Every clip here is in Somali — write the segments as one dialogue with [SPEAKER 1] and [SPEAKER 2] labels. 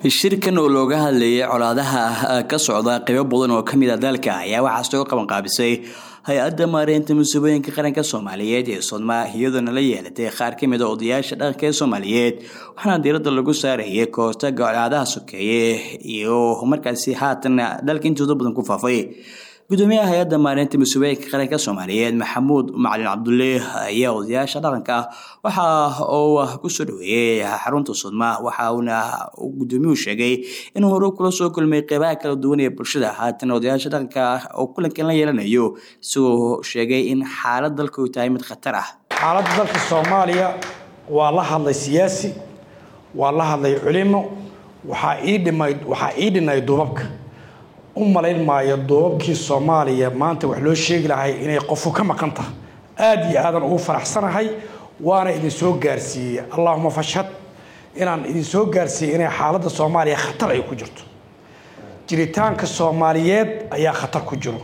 [SPEAKER 1] shirkan oo looga hadlayay colaadaha ka socda qaybo badan oo kamid a dalka ayaa waxaa soo qaban qaabisay hay-adda maareynta musiibooyinka qaranka soomaaliyeed ee sodma iyadoona la yeelatay qaar kamid a odayaasha dhaqanka ee soomaaliyeed waxaana diiradda lagu saarayay kahortaga colaadaha sokeeye iyo markaasi haatan dalka intooda badan ku faafay gudoomiyaha hay-adda maareynta musiibooyinka qaranka soomaaliyeed maxamuud macalin cabdulle ayaa odayaasha dhaqanka waxa uu kusoo dhaweeyey xarunta sudma waxa uuna gudoomiyuhu sheegay inuu hore kula soo kulmay qeybaha kala duwan ee bulshada haatan odayaasha dhaqanka oo kulankan la yeelanayo isagoo sheegay in xaalad dalka u tahay mid khatar ah
[SPEAKER 2] xaaladda dalka soomaaliya waa la hadlay siyaasi waa la hadlay culimo waxaa ii dhimay waxaa ii dhinay duubabka u malayn maayo duubabkii soomaaliya maanta wax loo sheegi lahay inay qofu ka maqan tahay aada iyo aadan ugu faraxsanahay waana idin soo gaarsiiyey allahuma fashhad inaan idin soo gaarsiiyey inay xaaladda soomaaliya khatar ay ku jirto jiritaanka soomaaliyeed ayaa khatar ku jiro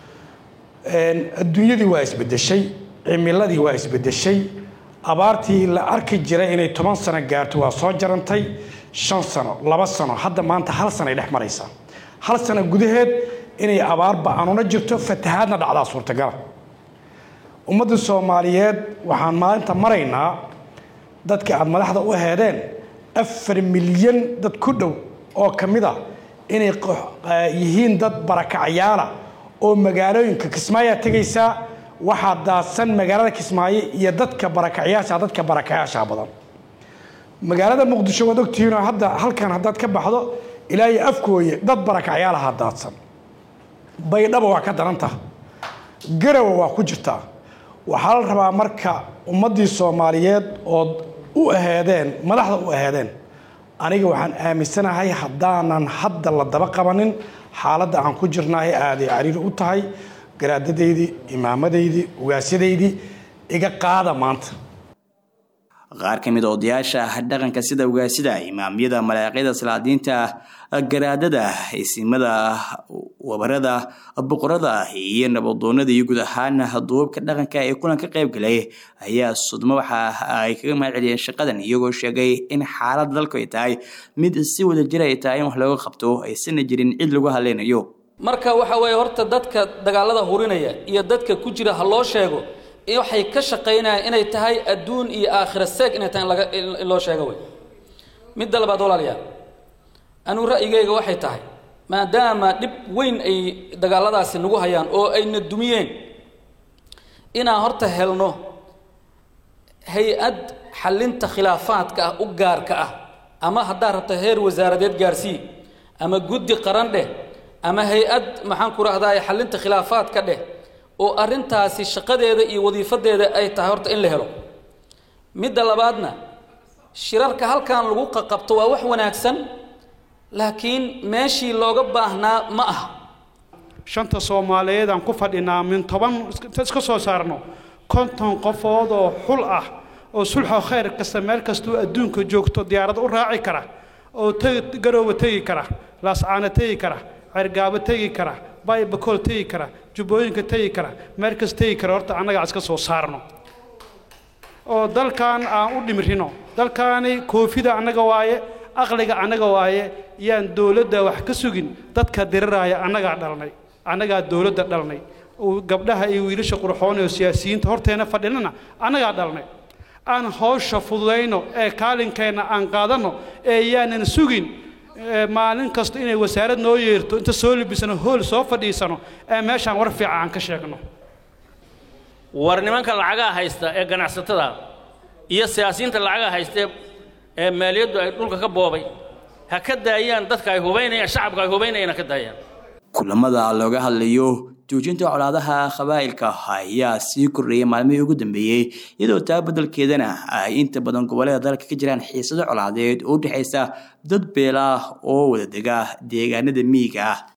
[SPEAKER 2] adduunyadii waa isbedeshay cimiladii waa isbedeshay abaartii la arki jiray inay toban sano gaarto waa soo jarantay shan sano laba sano hadda maanta hal sano ay dhex maraysaa hal sano gudaheed inay abaar ba-anuna jirto fatahaadna dhacdaa suurtagala ummadda soomaaliyeed waxaan maalinta maraynaa dadka aada madaxda u heedeen afar milyan dad ku dhow oo ka mid a inay yihiin dad barakacyaala oo magaalooyinka kismaayaa tegaysaa waxaa daadsan magaalada kismaayo iyo dadka barakacyaasha dadka barakacyaasha badan magaalada muqdisho waad ogtihiinoo hadda halkan haddaad ka baxdo ilaa iyo afkooye dad barakacyaalaha daadsan baydhaba waa ka daranta garawa waa ku jirtaa waxaa la rabaa marka ummaddii soomaaliyeed ood u aheedeen madaxda u aheedeen aniga waxaan aaminsanahay haddaanan hadda la daba qabanin xaaladda aan ku jirnahay aaday cariiri u tahay garaadadaydii imaamadaydii ugaasadaydii iga qaada maanta
[SPEAKER 1] qaar ka mid a odayaasha dhaqanka sida ugaasida imaamyada malaaqiida salaadiinta garaadada isimada wabarada boqorada iyo nabadoonada iyo guud ahaan duubabka dhaqanka ee kulan ka qayb galay ayaa sudmo waxa ay kaga mahad celiyeen shaqadan iyagoo sheegay in xaalada dalku ay tahay mid si wada jir ay tahay in wax looga qabto aysana jirin cid lagu hadlaynayo
[SPEAKER 3] marka waxa weeye horta dadka dagaalada hurinaya iyo dadka ku jira ha loo sheego waxay ka shaqaynayaan inay tahay adduun iyo aakhira seeg inay tahay laga in loo sheego wey midda labaad walaalayaal anuu ra'yigayga waxay tahay maadaama dhib weyn ay dagaaladaasi nagu hayaan oo ayna dumiyeen inaan horta helno hay-ad xallinta khilaafaadka ah u gaarka ah ama haddaa rabta heer wasaaradeed gaarsii ama guddi qaran dheh ama hay-ad maxaan ku rahdaa xallinta khilaafaadka dheh oo arrintaasi shaqadeeda iyo wadiifadeeda ay tahay horta in la helo midda labaadna shirarka halkan lagu qaqabto waa wax wanaagsan laakiin meeshii looga baahnaa ma aha
[SPEAKER 4] shanta soomaaliyeed aan ku fadhinaa min toban iska soo saarno konton qofood oo xul ah oo sulxo khayr kasta meel kastuu adduunka joogto diyaarad u raaci kara oo tegi garooba tegi kara laascaana tegi kara cergaabo tegi kara baybakool tegi kara jubbooyinka tegi kara meel kas tegi kara horta annagaa iska soo saarno oo dalkan aan u dhimirino dalkaani koofida annaga waaye aqliga annaga waaye yaan dowladda wax ka sugin dadka diriraaya annagaa dhalnay annagaa dowladda dhalnay gabdhaha iyo wiilasha qurxoon oo siyaasiyiinta horteena fadhinana annagaa dhalnay aan hawsha fududayno ee kaalinkeenna aan qaadanno ee yaanan sugin maalin kasta inay wasaarad noo yeerto inta soo libisano hool soo fadhiisano ee meeshaan war fiican aan ka sheegno
[SPEAKER 5] war nimanka lacagaha haysta ee ganacsatada iyo siyaasiyiinta lacagaha haysta ee maaliyaddu ay dhulka ka boobay ha ka daayaan dadka ay hubaynayaan shacabka ay hubaynayaan ha ka daayaan
[SPEAKER 1] kulamada looga hadlayo joojinta colaadaha qabaa'ilka ayaa sii kordhayay maalmihii ugu dambeeyey iyadoo taa beddelkeedana ay inta badan gobollada dalka ka jiraan xiisado colaadeed oo u dhexaysa dad beela oo wada dega deegaanada miyiga ah